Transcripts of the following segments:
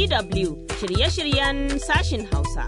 DW shirye-shiryen sashin Hausa.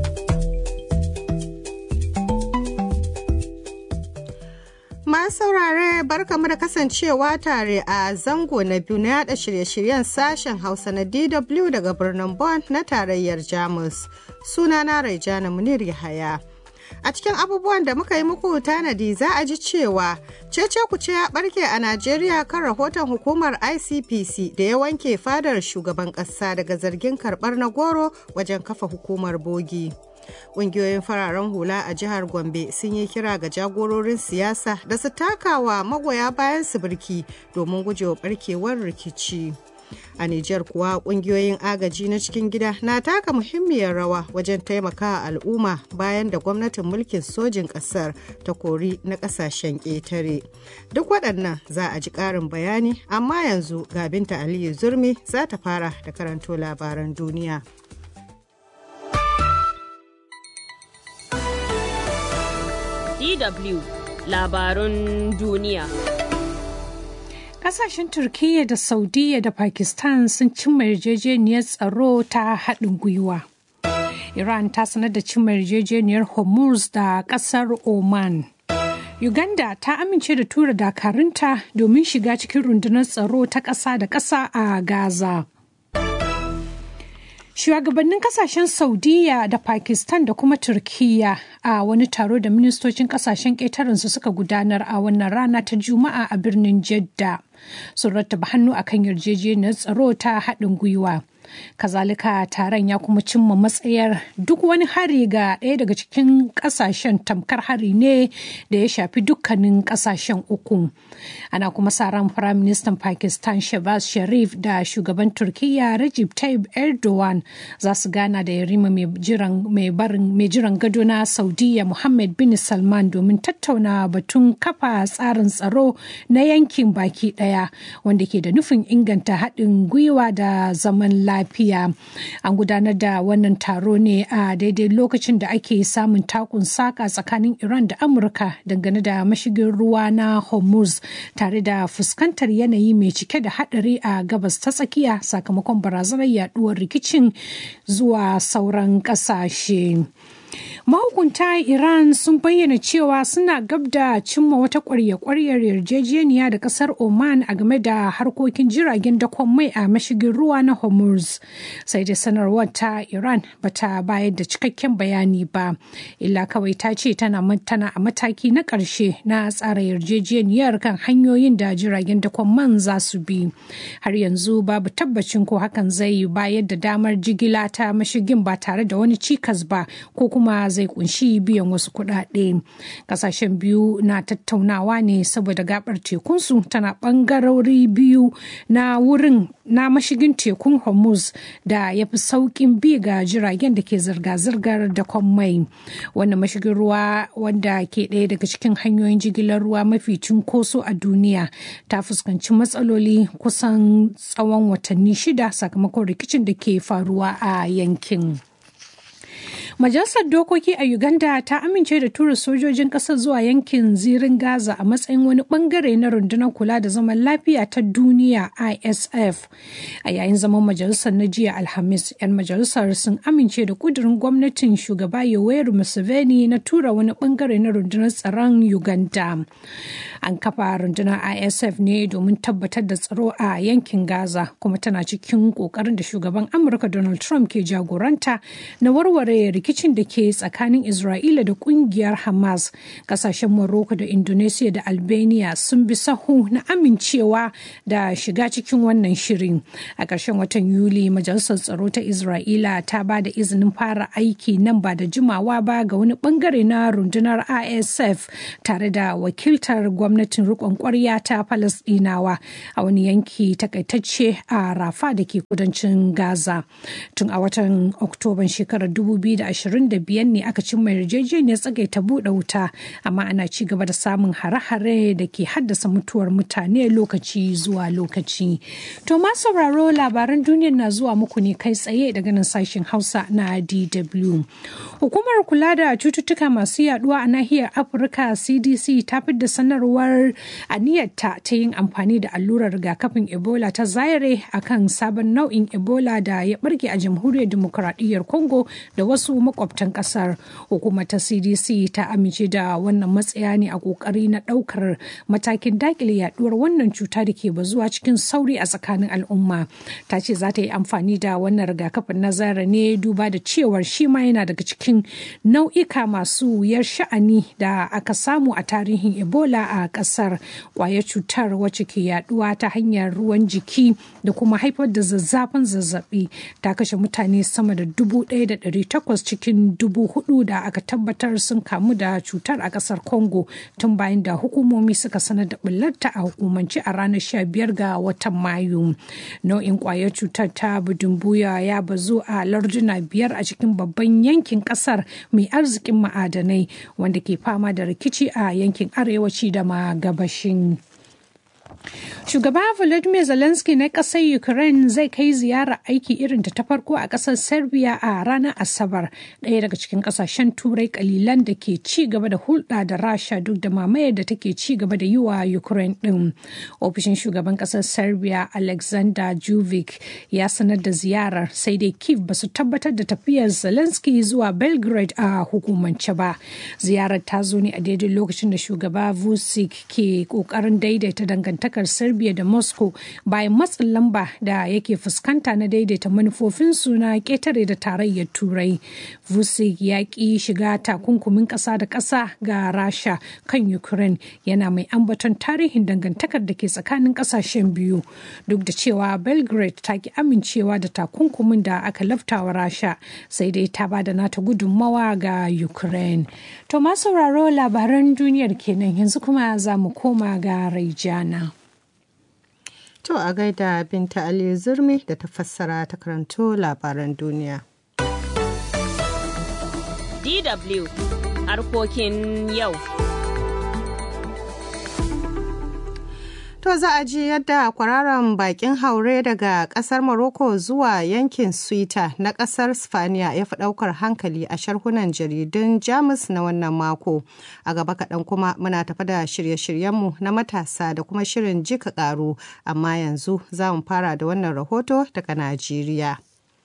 Ma saurare barkamu da kasancewa tare a zango na biyu na yada shirye-shiryen sashen Hausa na DW daga birnin Bonn na tarayyar Jamus. Sunana Raijana Munir Yahaya. A cikin abubuwan da muka yi muku tanadi za a ji cewa cece kuce ya barke a Najeriya kan rahoton hukumar ICPC da ya wanke fadar shugaban ƙasa daga zargin karɓar na goro wajen kafa hukumar bogi. Ƙungiyoyin fararen hula a jihar Gombe sun yi kira ga jagororin siyasa da su takawa magoya bayan su birki domin gujewa barkewar rikici. A Nijar kuwa kungiyoyin agaji na cikin gida na taka muhimmiyar rawa wajen taimaka al'umma bayan da gwamnatin mulkin sojin ƙasar ta kori na ƙasashen ƙetare. Duk waɗannan za a ji ƙarin bayani, amma yanzu ga Binta Aliyu Zurmi za ta fara da karanto labaran duniya. DW labarun duniya. Kasashen Turkiyya da Saudiya da Pakistan sun cimma yarjejeniyar tsaro ta haɗin gwiwa. Iran ta sanar da cimma yarjejeniyar Hormuz da ƙasar Oman. Uganda ta amince da tura dakarunta domin shiga cikin rundunar tsaro ta ƙasa da ƙasa a Gaza. Shugabannin kasashen Saudiya da Pakistan da kuma Turkiyya a wani taro da ministocin kasashen ƙetarensu suka gudanar a wannan rana ta Juma'a a birnin Jeddah sun rattaba hannu akan yarjejeniyar tsaro ta haɗin gwiwa. kazalika taron ya kuma cimma matsayar duk wani hari ga ɗaya daga cikin ƙasashen tamkar hari ne da ya shafi dukkanin ƙasashen uku ana kuma sa ran firaministan pakistan shabaz sharif da shugaban turkiyya Recep tayyip erdogan za su gana da yarima mai jiran gado na saudiya muhammad bin salman domin tattauna batun kafa tsarin tsaro na yankin baki ɗaya wanda ke da nufin inganta haɗin gwiwa da zaman lafiya lafiya an gudanar da wannan taro ne a daidai lokacin da ake samun takun saka tsakanin iran da amurka dangane da mashigin ruwa na hormuz tare da fuskantar yanayi mai cike da hadari a gabas ta tsakiya sakamakon barazanar yaduwar rikicin zuwa sauran kasashe. mahukunta iran sun bayyana cewa suna gab da cimma wata kwarya-kwaryar yarjejeniya da kasar oman a game da harkokin jiragen dakon mai a mashigin ruwa na hormuz sai da sanarwar ta iran bata bayar da cikakken bayani ba illa kawai ta ce tana tana a mataki na ƙarshe na tsara yarjejeniyar kan hanyoyin da jiragen dakon man za su bi har yanzu babu tabbacin ko hakan zai bayar da damar jigila ta mashigin ba tare da wani cikas ba ko kuma zai kunshi biyan wasu kuɗaɗe. Kasashen biyu na tattaunawa ne saboda gabar tekunsu tana ɓangarori biyu na wurin na mashigin tekun Hormuz da ya fi sauƙin bi ga jiragen da ke zirga-zirgar da mai. Wannan mashigin ruwa wanda ke ɗaya daga cikin hanyoyin jigilar ruwa mafi cunkoso a duniya ta fuskanci matsaloli kusan tsawon watanni shida sakamakon rikicin da ke faruwa a yankin. Majalisar Dokoki a Uganda ta amince da tura sojojin ƙasar zuwa yankin zirin Gaza a matsayin wani bangare na rundunar kula da zaman lafiya ta duniya ISF. A yayin zaman majalisar na jiya Alhamis, 'yan majalisar sun amince da kudurin gwamnatin shugaba Yoweri Museveni na tura wani bangare na rundunar tsaron Uganda. An kafa rundunar ISF ne domin tabbatar da tsaro a yankin Gaza kuma tana cikin ƙoƙarin da shugaban Amurka Donald Trump ke jagoranta na warware rikicin da ke tsakanin Isra'ila da kungiyar Hamas. Kasashen Morocco da Indonesia da Albania sun bi sahu na amincewa da shiga cikin wannan shirin. A ƙarshen watan Yuli, Majalisar Tsaro ta Isra'ila ta ba da izinin fara aiki nan ba da jimawa ba ga wani bangare na rundunar ISF tare da wakiltar gwamnatin riƙon ƙwarya ta Falasɗinawa a wani yanki takaitacce a Rafa da ke kudancin Gaza. Tun a watan Oktoban shekarar 2020 25 ne aka cimma yarjejeniyar tsagaita buɗe wuta amma ana ci gaba da samun hare-hare da ke haddasa mutuwar mutane lokaci zuwa lokaci. To ma sauraro labaran duniyar na zuwa muku ne kai tsaye daga nan sashen Hausa na DW. Hukumar kula da cututtuka masu yaduwa a nahiyar Afirka CDC ta da sanarwar aniyarta ta yin amfani da allurar rigakafin Ebola ta Zaire akan sabon nau'in Ebola da ya barke a jamhuriyar demokuraɗiyyar Congo da wasu makwabtan ƙasar. Hukumar ta CDC ta amince da wannan matsaya ne a ƙoƙari na ɗaukar matakin dakile yaduwar wannan cuta da ke bazuwa cikin sauri a tsakanin al'umma. Ta ce za ta yi amfani da wannan rigakafin na Zaire ne duba da cewar shi ma yana daga cikin nau'ika masu wuyar sha'ani da aka samu a tarihin Ebola a ƙasar. Ƙwayar cutar wacce ke yaduwa ta hanyar ruwan jiki da kuma haifar da zazzafin zazzabi ta kashe mutane sama da dubu ɗaya da ɗari takwas cikin dubu hudu da aka tabbatar sun kamu da cutar a ƙasar Congo tun bayan da hukumomi suka sanar da ɓullarta a hukumance a ranar sha biyar ga watan Mayu. Nau'in ƙwayar cutar ta budumbuya ya bazu a larduna biyar a cikin babban yankin ƙasar mai arzikin ma'adanai wanda ke fama da rikici a yankin arewaci da ma gabashin. Shugaba Volodymyr Zelensky na ƙasar Ukraine zai kai ziyara aiki irin ta farko a ƙasar Serbia a ranar Asabar, ɗaya daga cikin ƙasashen Turai ƙalilan da ke ci gaba da hulɗa da Rasha duk da mamayar da take ci gaba da yi wa Ukraine ɗin. Ofishin shugaban ƙasar Serbia Alexander Juvic ya sanar da ziyarar sai dai Kiev ba su tabbatar da tafiyar Zelensky zuwa Belgrade a hukumance ba. Ziyarar ta zo ne a daidai lokacin da shugaba Vucic ke ƙoƙarin daidaita dangantakar Serbia Serbia da Moscow bayan matsin lamba da yake fuskanta na daidaita manufofinsu na ƙetare da tarayyar Turai. Vucic ya ƙi shiga takunkumin ƙasa da ƙasa ga Rasha kan Ukraine yana mai ambaton tarihin dangantakar da ke tsakanin ƙasashen biyu duk da cewa Belgrade ta ki amincewa da takunkumin da aka laftawa Rasha sai dai ta ba da nata gudunmawa ga Ukraine. To ma sauraro labaran duniyar kenan yanzu kuma za mu koma ga Raijana. To a gaida Binta Aliyu Zurmi da ta fassara ta karanto labaran duniya. DW harkokin yau. To za a ji yadda kwararan bakin haure daga kasar Morocco zuwa yankin Suita na kasar Spaniya ya fi daukar hankali a sharhunan jaridun Jamus na wannan mako. A gaba kaɗan kuma muna tafi da shirye-shiryenmu na matasa da kuma shirin jika ƙaru, amma yanzu za mu fara da wannan rahoto daga Najeriya.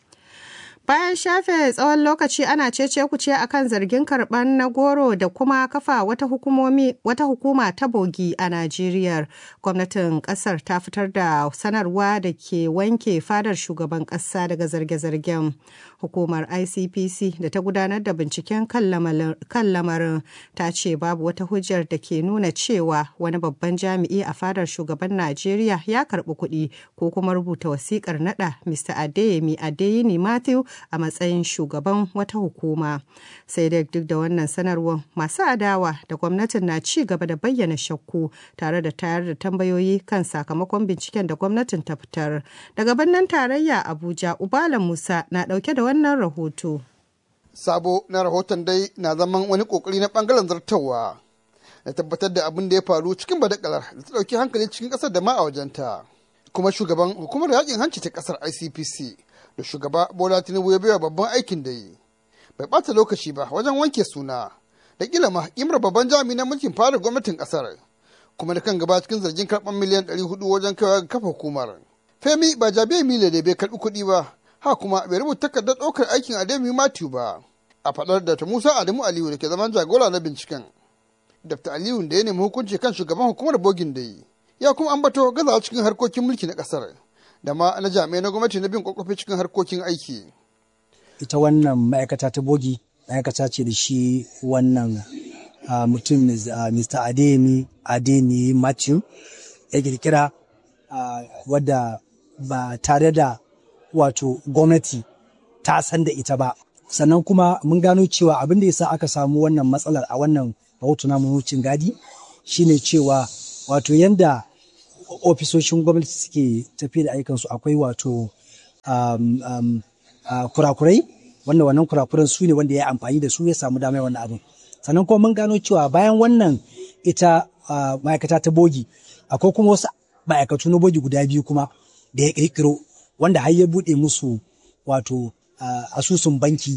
Bayan shafe tsawon lokaci ana cece kuce akan zargin karɓar na goro da kuma kafa wata hukumomi wata hukuma ta bogi a Najeriya. Gwamnatin ƙasar ta fitar da sanarwa da ke wanke fadar shugaban ƙasa daga zarge-zargen. Hukumar ICPC da ta gudanar da binciken kan lamarin ta ce babu wata hujjar da ke nuna cewa wani babban jami'i a fadar shugaban Najeriya ya karɓi kuɗi ko kuma rubuta wasiƙar naɗa Mr. Adeyemi Adeyini Matthew a matsayin shugaban wata hukuma sai dai duk da wannan sanarwar masu adawa da gwamnatin na ci gaba da bayyana shakku tare da tayar da tambayoyi kan sakamakon binciken da gwamnatin ta fitar daga birnin tarayya abuja ubala musa na dauke da wannan rahoto sabo na rahoton dai na zaman wani kokari na bangaren zartawa da tabbatar da abin da ya faru cikin badakalar da ta dauki hankali cikin kasar da ma a wajenta kuma shugaban hukumar yakin hanci ta kasar icpc da shugaba bola tinubu ya baiwa babban aikin da yi bai bata lokaci ba wajen wanke suna da kila ma imar babban jami'i na mulkin fara gwamnatin kasar kuma da kan gaba cikin zargin karɓar miliyan 400 wajen kaiwa ga kafa hukumar femi ba jabe mile da bai karɓi kuɗi ba ha kuma bai rubuta takardar ɗaukar aikin ademi matthew ba a faɗar da ta musa adamu aliyu da ke zaman jagora na binciken dr aliyu da ya nemi hukunci kan shugaban hukumar bogin da yi ya kuma ambato gazawa cikin harkokin mulki na kasar da ma na jami'ai na gwamnati na bin kwakwafi cikin harkokin aiki. Ita wannan ma'aikata ta bogi ma'aikata ce da shi wannan mutum Mr. Adeyemi Adeyemi Matthew ya kirkira wadda ba tare da wato gwamnati ta san da ita ba. Sannan kuma mun gano cewa abin da ya sa aka samu wannan matsalar a wannan rahoto na wucin gadi shine cewa wato yanda ofisoshin gwamnati suke tafiya da ayyukansu akwai wato um, um, uh, kurakurai wanda wannan kurakuran su ne wanda ya amfani da su ya samu damar wannan abin sannan kuma mun gano cewa bayan wannan ita ma'aikata ta bogi akwai kuma wasu ma'aikatu na bogi guda biyu kuma da ya kirkiro wanda har ya buɗe musu wato asusun banki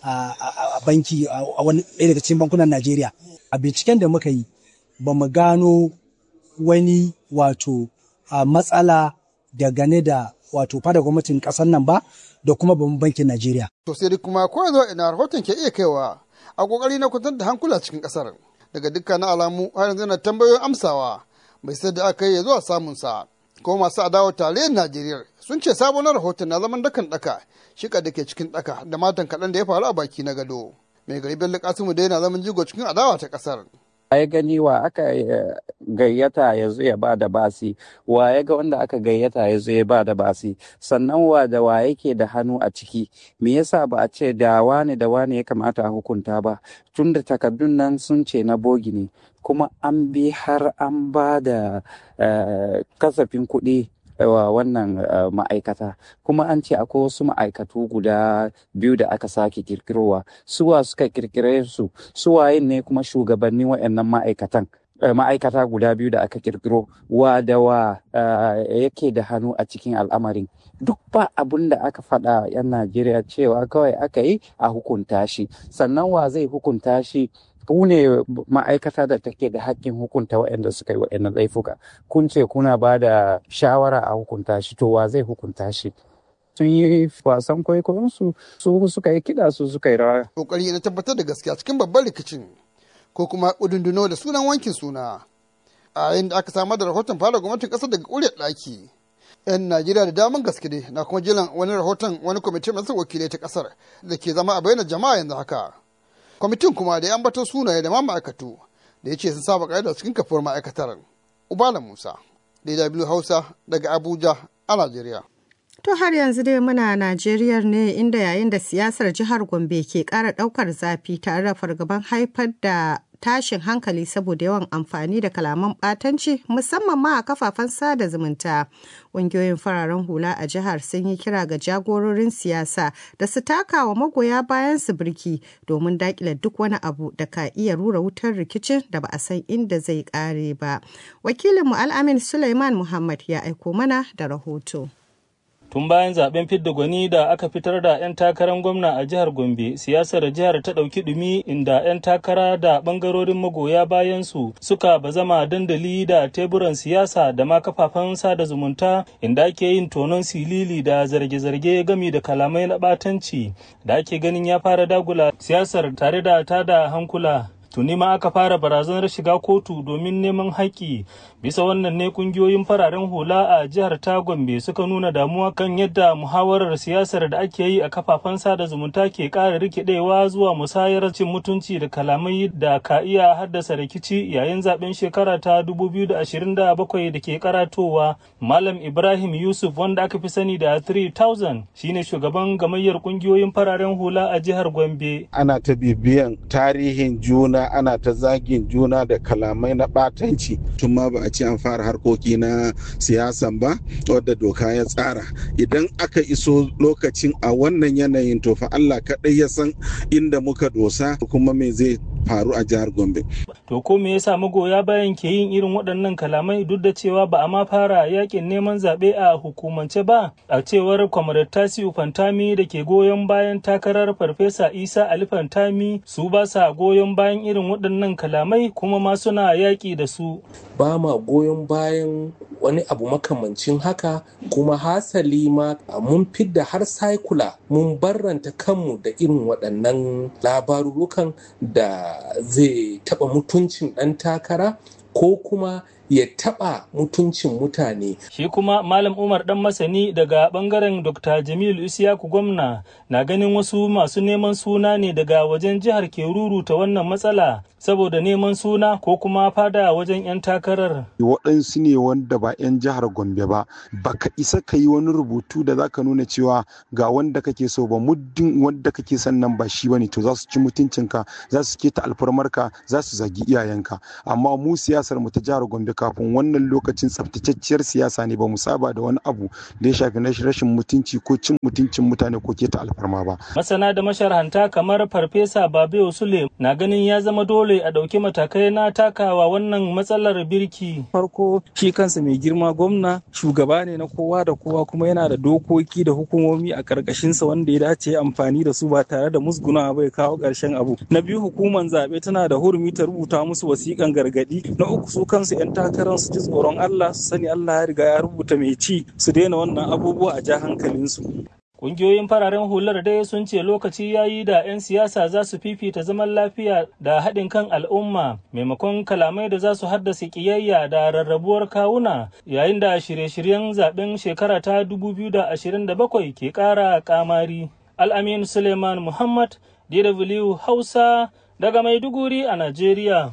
a banki a wani ɗaya daga cikin bankunan Najeriya a binciken da muka yi ba mu gano wani wato matsala dangane da wato fada gwamnatin ƙasar nan ba da kuma babban bankin Najeriya. To sai dai kuma ko yanzu ina rahoton ke iya kaiwa a kokari na kwantar da hankula cikin ƙasar daga dukkanin alamu har yanzu na tambayoyin amsawa bai sai da aka yi zuwa samun sa ko masu adawa tarayyar Najeriya sun ce sabon rahoton na zaman dakan daka shika da ke cikin daka da matan kaɗan da ya faru a baki na gado mai gari bello kasimu dai na zaman jigo cikin adawa ta ƙasar. ya gani wa aka gayyata ya zo ya ba da basi wa ya ga wanda aka gayyata ya zo ya ba da basi sannan wa da wa yake da hannu a ciki me yasa ba a ce da wane da wane ya kamata a hukunta ba tun da takardun nan sun ce na bogi ne kuma an bi har an ba da kasafin kuɗi wa wannan ma'aikata kuma an ce akwai wasu ma'aikatu guda biyu da aka sake kirkirowa suwa suka kirkire su suwayin ne kuma shugabannin waɗannan ma'aikatan ma'aikata guda biyu da aka kirkiro wa da wa yake da hannu a cikin al'amarin duk ba abun da aka faɗa 'yan najeriya cewa kawai aka yi a hukunta shi sannan wa zai hukunta shi ku ne ma'aikata da take da hakkin hukunta waɗanda suka yi waɗannan laifuka kun ce kuna ba da shawara a hukunta shi to wa zai hukunta shi sun yi wasan kwaikwayonsu su suka yi kiɗa su suka yi rawa. kokari na tabbatar da gaskiya cikin babban rikicin ko kuma ƙudunduno da sunan wankin suna a yayin da aka samar da rahoton fara gwamnatin ƙasar daga ƙuryar ɗaki 'yan najeriya da daman gaske ne na kuma jiran wani rahoton wani kwamitin masu wakilai ta ƙasar da ke zama a bayyana jama'a yanzu haka kwamitin kuma da ya ambato sunaye da ma ma'aikatu da ya ce sun saba ƙa'ida cikin kafuwar ma'aikatar ubala musa dw hausa daga abuja a najeriya To har yanzu dai muna Najeriya ne inda yayin da siyasar jihar Gombe ke ƙara ɗaukar zafi tare da fargaban haifar da tashin hankali saboda yawan amfani da kalaman ɓatanci musamman ma a kafafen sada zumunta. Ƙungiyoyin fararen hula a jihar sun yi kira ga jagororin siyasa da su taka wa magoya bayan su birki domin daƙile duk wani abu da ka iya rura wutar rikicin da ba a san inda zai ƙare ba. Wakilinmu Al'amin Suleiman Muhammad ya aiko mana da rahoto. tun bayan zaben fidda gwani da aka fitar da 'yan takarar gwamna a jihar gombe siyasar jihar ta ɗauki ɗumi inda 'yan takara da ɓangarorin magoya bayan su suka bazama dandali da teburan siyasa da ma kafafen sada zumunta inda ake yin tonon silili da zarge-zarge gami da kalamai na ɓatanci da ake ganin ya fara dagula siyasar tare da tada hankula tuni ma aka fara barazanar shiga kotu domin neman haƙƙi bisa wannan ne kungiyoyin fararen hula a jihar ta gombe suka nuna damuwa kan yadda muhawarar siyasar da ake yi a kafafen sada zumunta ke ƙara rikidewa zuwa musayar cin mutunci da kalamai da ka iya haddasa rikici yayin zaben shekara ta 2027 da ke karatowa malam ibrahim yusuf wanda aka fi sani da 3000 shine shugaban gamayyar kungiyoyin fararen hula a jihar gombe ana ta bibiyan tarihin juna ana ta zagin juna da kalamai na ɓatanci tun ma ba a ce an fara harkoki na siyasan ba wadda doka ya tsara idan aka iso lokacin a wannan yanayin to fa Allah kaɗai ya san inda muka dosa kuma me zai faru a jihar Gombe. To ko me yasa magoya bayan ke yin irin waɗannan kalamai duk da cewa ba a ma fara yakin neman zaɓe a hukumance ba a cewar kwamarar Tasiu Fantami da ke goyon bayan takarar Farfesa Isa Ali Fantami su ba sa goyon bayan irin waɗannan kalamai kuma ma suna yaƙi da su. Ba ma goyon bayan wani abu makamancin haka kuma hasali ma mun fidda har saikula mun barranta kanmu da irin waɗannan labarurukan da zai taɓa mutuncin ɗan takara ko kuma ya taɓa mutuncin mutane. Shi kuma Malam Umar ɗan masani daga ɓangaren Dr. Jamilu Isiyaku gwamna na ganin wasu masu neman suna ne daga wajen jihar ke ruruta wannan matsala saboda neman suna ko kuma fada wajen 'yan takarar. Waɗansu ne wanda ba 'yan jihar Gombe ba, baka isa ka yi wani rubutu da zaka nuna cewa ga wanda kake so ba muddin wanda kake son nan ba shi bane to za su ci mutuncinka, za su keta alfarmarka, za su zagi iyayenka. Amma mu siyasar mu ta jihar Gombe kafin wannan lokacin tsaftatacciyar siyasa ne ba mu saba da wani abu da ya shafi na rashin mutunci ko cin mutuncin mutane ko keta alfarma ba. Masana da masharhanta kamar Farfesa Babe Sule na ganin ya zama dole a ɗauki matakai na takawa wannan matsalar birki. Farko shi kansa mai girma gwamna shugaba ne na kowa da kowa kuma yana da dokoki da hukumomi a ƙarƙashinsa wanda ya dace amfani da su ba tare da musgunawa bai kawo ƙarshen abu. Na biyu hukumar zaɓe tana da hurumi ta rubuta musu wasiƙan gargaɗi. Na uku su kansu 'yan takarar su ji tsoron Allah su sani Allah ya riga ya rubuta mai ci su daina wannan abubuwa a ja hankalinsu. Ƙungiyoyin fararen hular dai sun ce lokaci ya yi da 'yan siyasa za su fifita zaman lafiya da haɗin kan al'umma maimakon kalamai da za su haddasa ƙiyayya da rarrabuwar kawuna yayin da shirye-shiryen zaben shekara ta 2027 ke ƙara ƙamari. Al'amin Suleiman Muhammad, DW Hausa, daga Maiduguri a Najeriya.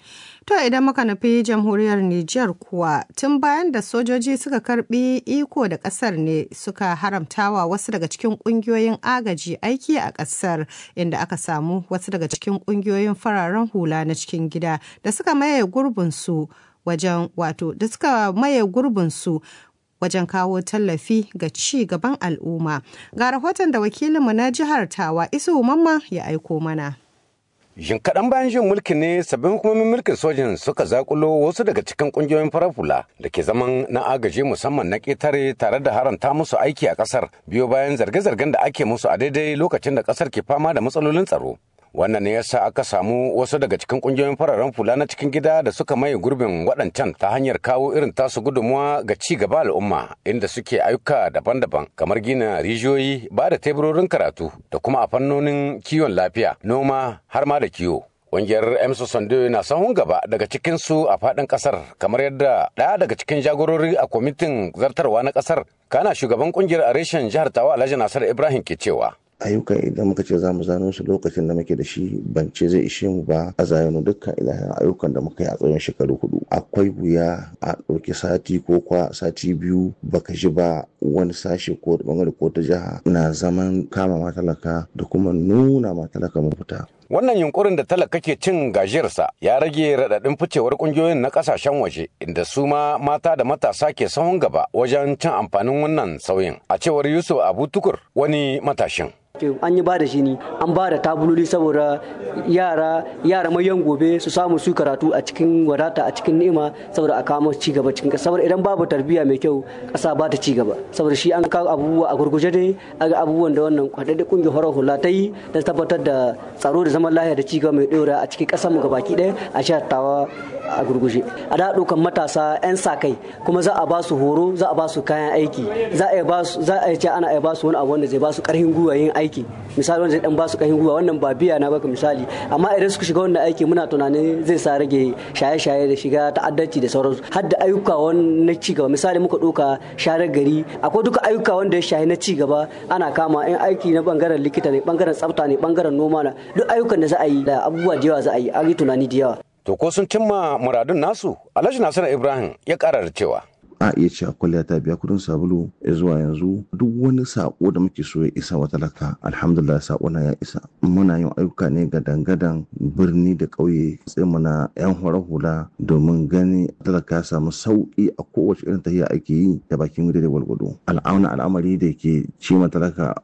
To idan muka nufi jamhuriyar Nijar kuwa tun bayan da sojoji suka karbi iko da kasar ne suka haramtawa wasu daga cikin kungiyoyin agaji aiki a kasar inda aka samu wasu daga cikin kungiyoyin fararen hula na cikin gida da suka maye gurbinsu wajen wato da suka maye gurbinsu wajen kawo tallafi ga ci gaban al'umma. Ga rahoton da wakilinmu na jihar Tawa Isu Mamma ya aiko mana. Jin kaɗan bayan jin mulki ne sabbin hukumomin mulkin sojin suka zakulo wasu daga cikin ƙungiyoyin farar hula da ke zaman na agaji musamman na ƙetare tare da haranta musu aiki a ƙasar biyo bayan zarge-zargen da ake musu a daidai lokacin da ƙasar ke fama da matsalolin tsaro. wannan ne yasa aka samu wasu daga cikin kungiyoyin fararen fula na cikin gida da suka maye gurbin waɗancan ta hanyar kawo irin tasu gudunmuwa ga ci gaba al'umma inda suke ayyuka daban-daban kamar gina rijiyoyi ba da teburorin karatu da kuma a fannonin kiwon lafiya noma har ma da kiwo Ƙungiyar Emso Sando na sahun gaba daga cikinsu a faɗin ƙasar kamar yadda ɗaya daga cikin jagorori a kwamitin zartarwa na ƙasar kana shugaban ƙungiyar a reshen jihar Tawa Alhaji Nasar Ibrahim ke cewa. ayyukan idan muka ce za mu zano su lokacin da muke da shi ban ce zai ishe mu ba a zayano dukkan ilahin ayyukan da muka yi a tsawon shekaru hudu akwai wuya a ɗauki sati ko kwa sati biyu baka ji ba wani sashe ko da bangare ko ta jiha na zaman kama matalaka da kuma nuna matalaka mafita Wannan yunkurin da talaka ke cin gajiyarsa ya rage raɗaɗin ficewar ƙungiyoyin na ƙasashen waje inda su ma mata da matasa ke sahun gaba wajen cin amfanin wannan sauyin. A cewar Yusuf Abu Tukur wani matashin. an yi ba da shi ne an ba da tabuloli saboda yara yara mayan gobe su samu su karatu a cikin wadata a cikin ni'ima saboda a kawo ci gaba cikin kasa saboda idan babu tarbiyya mai kyau kasa ba ta ci gaba saboda shi an kawo abubuwa a gurguje dai aga abubuwan da wannan kwadadda kungiyar horar hula ta yi da tabbatar da tsaro da zaman lafiya da ci gaba mai dora a cikin kasar mu gabaki ɗaya a jihar tawa a gurguje a da ɗaukan matasa 'yan sa kai kuma za a ba su horo za a ba su kayan aiki za a ba su za a ce ana iya ba su wani abu wanda zai ba su karfin gwiwa yin aiki misali wanda zai dan ba su karfin gwiwa wannan ba biya na baka misali amma idan suka shiga wannan aiki muna tunanin zai sa rage shaye-shaye da shiga ta'addanci da sauransu har da ayyuka na ci gaba misali muka ɗauka sharar gari akwai duka ayyuka wanda ya shaye na ci gaba ana kama in aiki na bangaren likita ne bangaren tsafta ne bangaren noma na duk ayyukan da za a yi da abubuwa da yawa za a yi an yi tunani da yawa To ko sun cimma muradun nasu? Alhaji Nasiru Ibrahim ya ƙara da cewa. a iya cewa kwalliya ta biya kudin sabulu ya zuwa yanzu duk wani sako da muke so ya isa wa talaka alhamdulillah sako na ya isa muna yin ayyuka ne ga dangadan birni da ƙauye sai muna yan hore hula domin gani talaka ya samu sauki a kowace irin tafiya ake yi da bakin gida da gwalgwado al'auna al'amari da ke ci talaka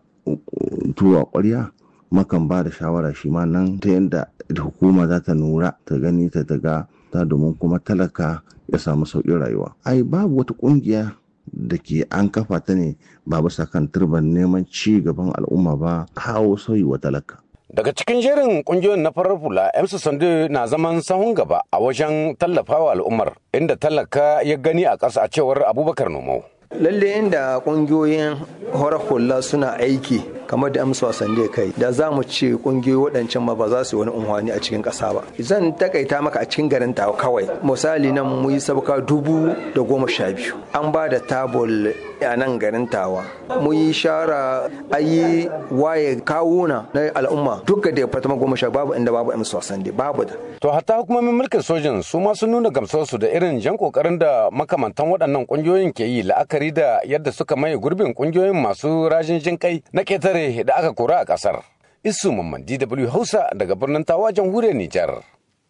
tuwa ƙwarya makan ba da shawara shi ma nan ta yadda hukuma za ta nura ta gani ta daga ta domin kuma talaka ya samu sauƙin rayuwa ai babu wata ƙungiya da ke an kafa ta ne ba bisa kan turban neman ci gaban al'umma ba kawo sauyi wa talaka Daga cikin jerin kungiyoyin na farar hula, MC Sande na zaman sahun gaba a wajen tallafawa al'ummar, inda talaka ya gani a ƙasa a cewar Abubakar Nomau. lalle inda kungiyoyin horar hula suna aiki kamar da amsa wasan da kai da za mu ce kungiyoyi waɗancan ma ba za su yi wani unhwani a cikin ƙasa ba zan takaita maka a cikin garin tawa kawai misali nan mu yi sabka dubu da goma sha biyu an ba da tabul a nan garin tawa mu yi shara a yi waye kawuna na al'umma duka da fatama goma sha babu inda babu amsa wasan da babu da To hatta hukumomin mulkin sojin su ma sun nuna gamsarsu da irin jan kokarin da makamantan waɗannan kungiyoyin ke yi la'akari da yadda suka maye gurbin kungiyoyin masu rajin jin kai na ketare da aka kora a ƙasar. Isu Mamman DW Hausa daga birnin Tawa jamhuriyar Nijar.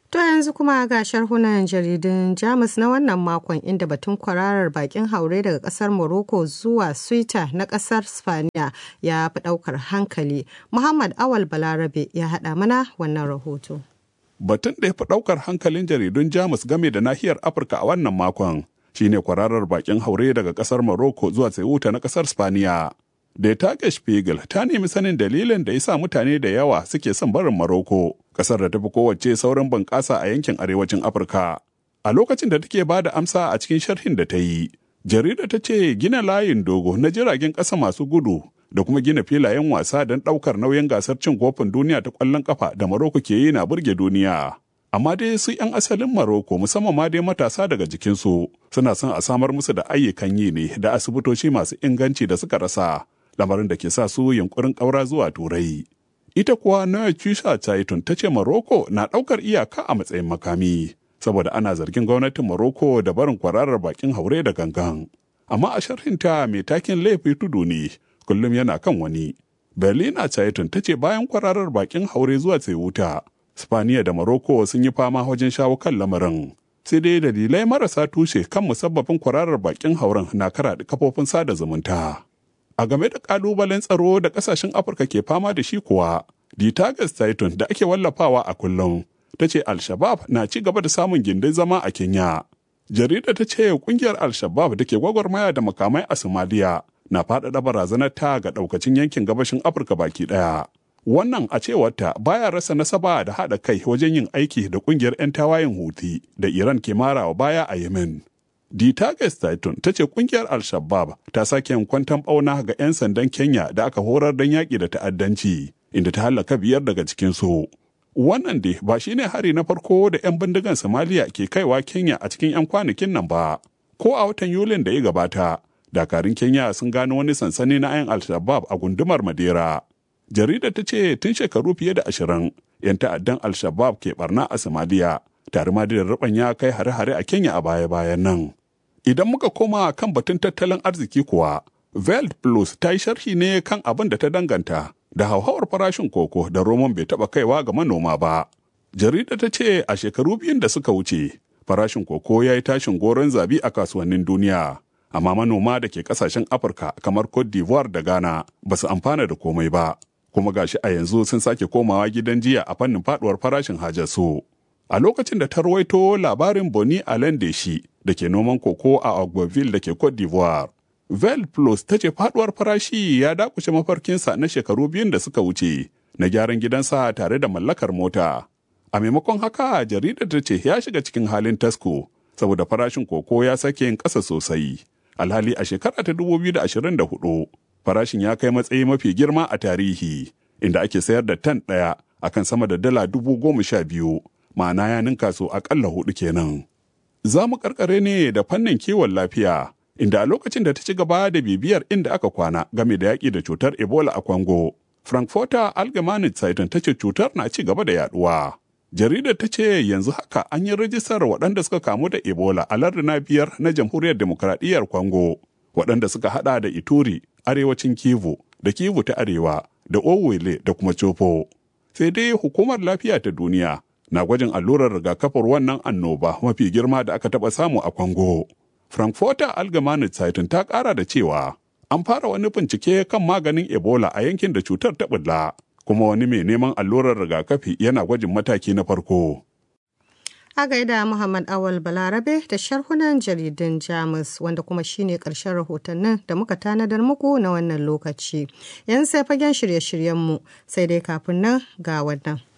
To yanzu kuma ga sharhunan jaridun Jamus na wannan makon inda batun kwararar bakin haure daga kasar Morocco zuwa Suita na kasar Spaniya ya fi daukar hankali. Muhammad Awal Balarabe ya haɗa mana wannan rahoto. Batun da ya fi daukar hankalin jaridun Jamus game da nahiyar Afirka a wannan makon shine kwararar bakin haure daga kasar Morocco zuwa Ceuta na kasar Spaniya. Da Tage Spiegel ta nemi sanin dalilin da ya sa mutane da yawa suke son barin Morocco, kasar da tafi kowace saurin bunƙasa a yankin arewacin Afirka. A lokacin da take ba da amsa a cikin sharhin da ta yi, jarida ta ce gina layin dogo na jiragen ƙasa masu gudu da kuma gina filayen wasa don ɗaukar nauyin gasar cin kofin duniya ta ƙwallon ƙafa da Morocco ke yi na burge duniya. Amma dai su 'yan asalin Morocco musamman ma dai matasa daga jikinsu suna son a samar musu da ayyukan yi ne da asibitoci masu inganci da suka rasa. lamarin da ke sa su yunkurin ƙaura zuwa turai. Ita kuwa Noya Chisha Chaitun ta ce Morocco na ɗaukar iyaka a matsayin makami, saboda ana zargin gwamnatin Morocco da barin kwararar bakin haure da gangan. Amma a sharhinta mai takin laifi tudu ne, kullum yana kan wani. Berlina Chaitun ta ce bayan kwararar bakin haure zuwa Ceuta, Spaniya da Morocco sun yi fama wajen shawo kan lamarin. Sai dai dalilai marasa tushe kan musabbabin kwararar bakin hauren na karaɗe kafofin sada zumunta. a game da kalubalen tsaro da kasashen afirka ke fama da shi kuwa ditagas titan da ake wallafawa a kullum ta ce al-shabab na ci gaba da samun gindin zama a kenya jarida ta ce kungiyar al-shabab da ke gwagwarmaya da makamai a somaliya na faɗaɗa barazanar ta ga ɗaukacin yankin gabashin afirka baki ɗaya wannan a cewarta baya rasa nasaba da haɗa kai wajen yin aiki da kungiyar 'yan tawayen huti da iran ke marawa baya a yemen Ditages Titan ta ce kungiyar Al-Shabaab ta sake yin kwantan ɓauna ga 'yan sandan Kenya da aka horar don yaƙi da ta'addanci, inda ta hallaka biyar daga cikinsu. Wannan dai ba shi ne hari na farko da 'yan bindigan Somalia ke kaiwa Kenya a cikin 'yan kwanakin nan ba. Ko a watan Yulin da ya gabata, dakarun Kenya sun gano wani sansani na 'yan Al-Shabaab a gundumar Madera. Jaridar ta ce tun shekaru fiye da ashirin, 'yan ta'addan Al-Shabaab ke barna a Somalia, tare ma da ya kai hare-hare a Kenya a baya-bayan nan. Idan muka koma kan batun tattalin arziki kuwa, Veld Plus ta yi sharhi ne kan abin da ta danganta da hauhawar farashin koko da roman bai taɓa kaiwa ga manoma ba. Jarida ta ce a shekaru biyun da suka wuce, farashin koko ya yi tashin goron zabi a kasuwannin duniya. Amma manoma da ke kasashen Afirka kamar Cote d'Ivoire da Ghana ba su amfana da komai ba. Kuma gashi a yanzu sun sake komawa gidan jiya a fannin faduwar farashin hajarsu. A lokacin da ta rawaito labarin Boni Alain shi da ke noman koko a Agboville da ke Cote d'Ivoire. Vel Plus ta ce faduwar farashi ya dakushe mafarkinsa na shekaru biyun da suka wuce na gyaran gidansa tare da mallakar mota. A maimakon haka jaridar ta ce ya shiga cikin halin tasko saboda farashin koko ya sake yin ƙasa sosai. Alhali a shekara ta 2024 farashin ya kai matsayi mafi girma a tarihi inda ake sayar da tan ɗaya akan sama da dala dubu goma sha biyu ma'ana ya ninka so akalla hudu kenan. Za mu karkare ne da fannin kiwon lafiya, inda a lokacin da ta ci gaba da bibiyar inda aka kwana game da yaƙi da cutar Ebola a Congo. Frankfurter Allgemeine Zeitung ta ce cutar na ci gaba da yaduwa. Jaridar ta ce yanzu haka an yi rajistar waɗanda suka kamu da Ebola a larduna biyar na Jamhuriyar Demokradiyyar Congo, waɗanda suka haɗa da Ituri, Arewacin Kivu, da Kivu ta Arewa, da Owele da kuma Chopo. Sai dai hukumar lafiya ta duniya na gwajin allurar rigakafin wannan annoba mafi girma da aka taɓa samu a Congo. Frankfurter Allgemeine Zeitung ta ƙara da cewa an fara wani bincike kan maganin Ebola a yankin da cutar ta bulla, kuma wani mai neman allurar rigakafi yana gwajin mataki na farko. A gaida Muhammad Awal Balarabe da sharhunan jaridun Jamus wanda kuma shine ƙarshen rahotannin da muka tanadar muku na wannan lokaci. Yan sai fagen shirye-shiryenmu sai dai kafin nan ga wannan.